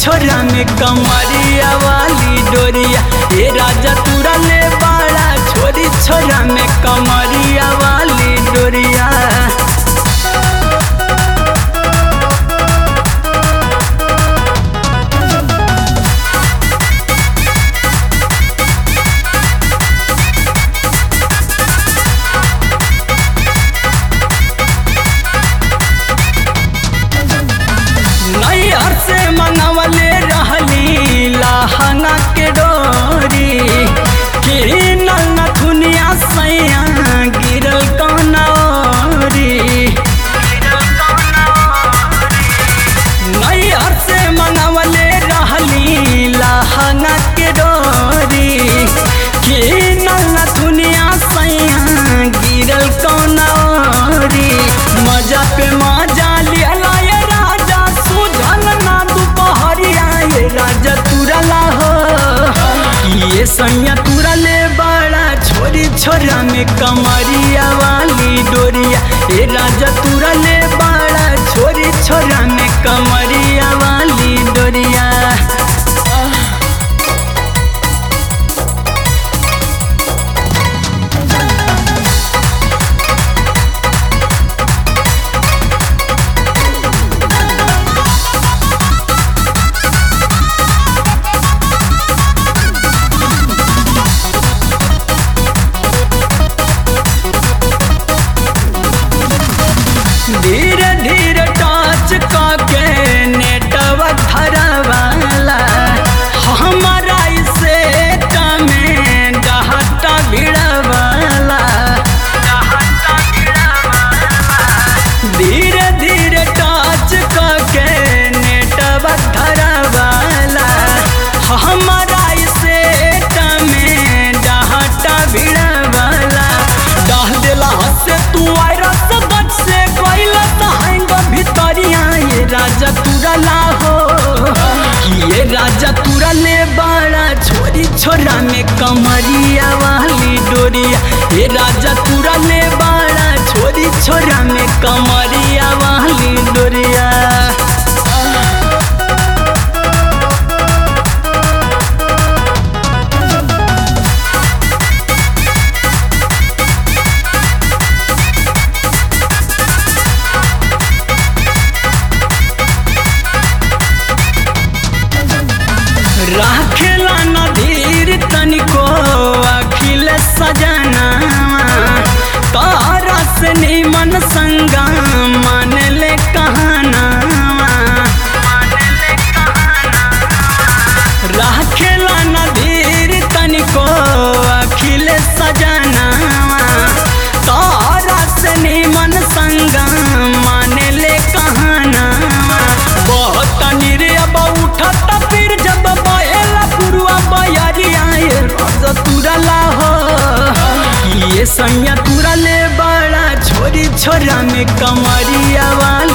छोरा में कमरिया वाली डोरिया ए राजा तुरा ले बाड़ा छोरी छोरा में कमरिया वाली डोरिया नैहर से मनवले रहली लहंगा के डोरी किनल नथुनिया सैया गिरल कौनौरी नैहर से मनवले रहली लहंगा के डोरी किनल नथुनिया सैया गिरल कौनौरी मजा पे मजा लियला ये राजा सुझल ना दुपहरिया ये राजा तुरला हो ये सैया तुरले बड़ा छोरी छोरा में कमरिया वाली डोरिया ए राजा तुरले बड़ा छोरी छोरा में कमरिया वाली डोरिया धीरे धीरे टच के नेटवर्क धरवाला हमारा इसे में डहटा भिड़वाला धीरे धीरे टच के नेटवर्क धरवाला हमारा इसे में डहटा भिड़वाला डाह देला से तू वायरस गट से गइला तहंग भितरिया ये राजा तुरला हो कि ये राजा तुरले बड़ा छोरी छोरा में कमरिया वाली डोरिया ये राजा तुरले बड़ा छोरी छोरा में कमरिया वाली डोरिया राखेला नदीर तनिको अखिल सजना तारा से निमन संगा मान ले कहना राखेला नदीर तनिको अखिल सजना तारा से निमन संगा मान ले कहना बहुत निर्ब उठत फिर जब बहेला पुरुआ बयरिया ये रज तुरला हो कि ये सैया तुरले बड़ा छोरी छोरा में कमरिया वाला